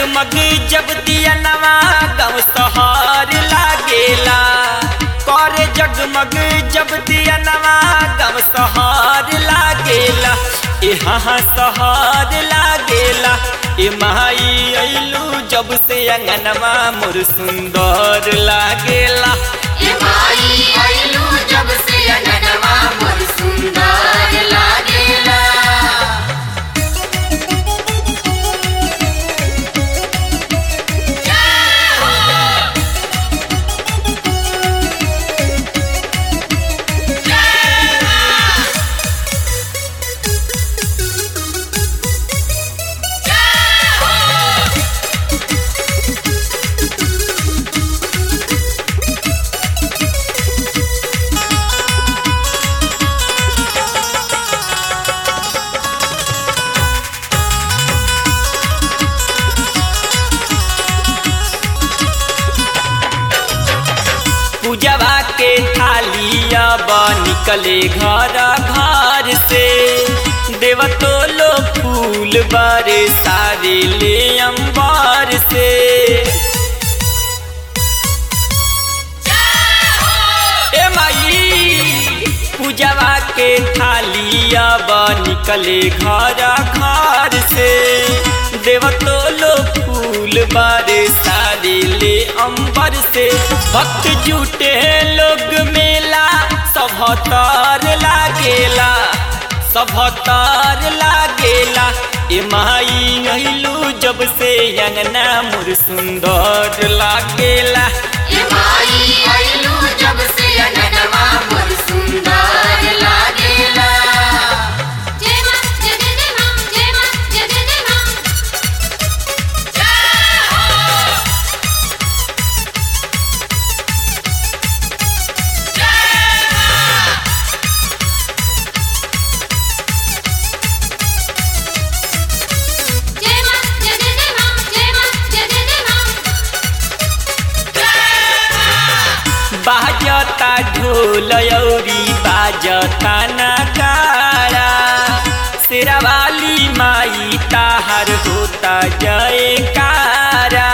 जगमग जब दिया नवा गाँव शहर लागेला करे जगमग जब दिया नवा गाँव शहर लागेला यहाँ शहर लागेला ए माई अइलू जब से अंगनवा मोर सुंदर लागेला ए माई आइलू जब से अननवा मोर सुंदर लागेला पूजवा के थालिया बा निकले घर घर से देवतो लो फूल बारे सारे ले अंबार से ए माई पूजवा के थालिया बा निकले घर घर से देवतो लो फूल बारे सारे ले अंबर से भक्त जुटे लोग मेला सभतर लागेला सभतर लागेला ए माई अइलू जब से अंगना मोर सुंदर लागेला ए माई आइलू जब से अननवा मोर सुंदर लागेला जय मां जय जय जय मां जय मां जय जय जय मां जय मां जय जय जय मां जय मां जय जय जय मां बाजता ढोल औरी बाजता नगाड़ा शेरावाली माई ताहर होता जयकारा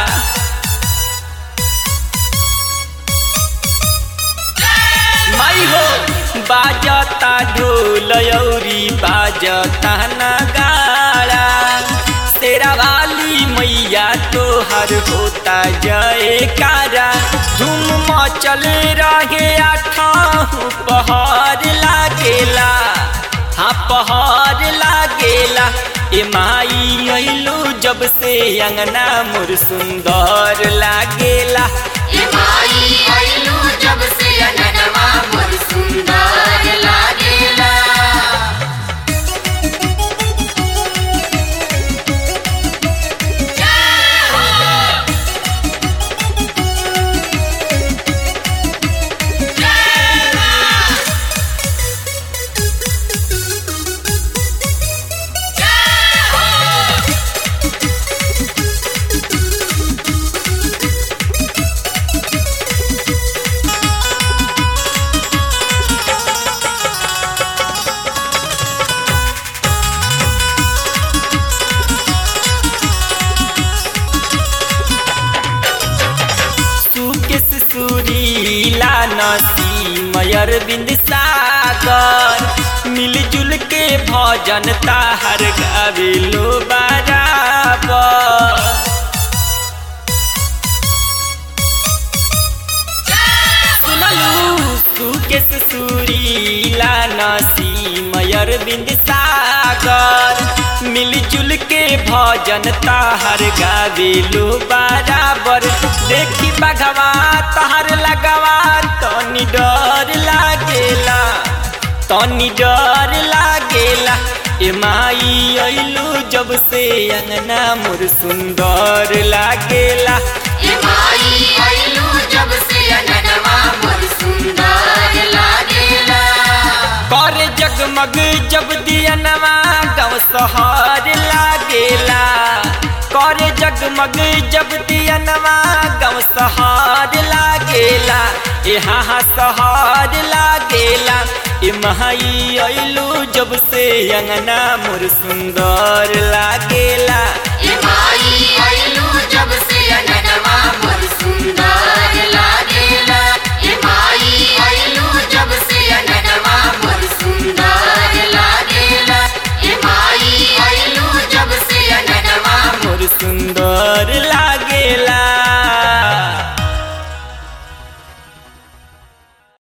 माई हो बाजता ढोल औरी बाजता नगाड़ा शेरावाली मैया तोहर होता जयकारा धूम मचल रहे आठाहु पहाड़ लागेला हाँ पहाड़ लागेला ए माई अइलू जब से अंगना मोर सुंदर लागेला ए माई आइलू जब से अननवा मोर सुंदर लागेला सुकेश सुरीला नसी मयर बिंद सागर मिलजुल के भजन ताहर गावे लो बराबर सुनलू सुकेश सुरीला नसी मयर बिंद सागर मिलजुल के भजन ताहर गावेलू बराबर देखी बघवा तहर लगवा तनी डर लागेला तनी डर लागेला ए माई अइलू जब से अंगना मोर सुंदर लागेला ए माई आइलू जब से अननवा मोर सुंदर लागेला करे जगमग जब दिया नवा गाँव शहर लागेला करे जगमग जब दिया नवा गाँव शहर लागेला यहाँ शहर लागेला ए माई अइलू जब से अंगना मोर सुंदर लागेला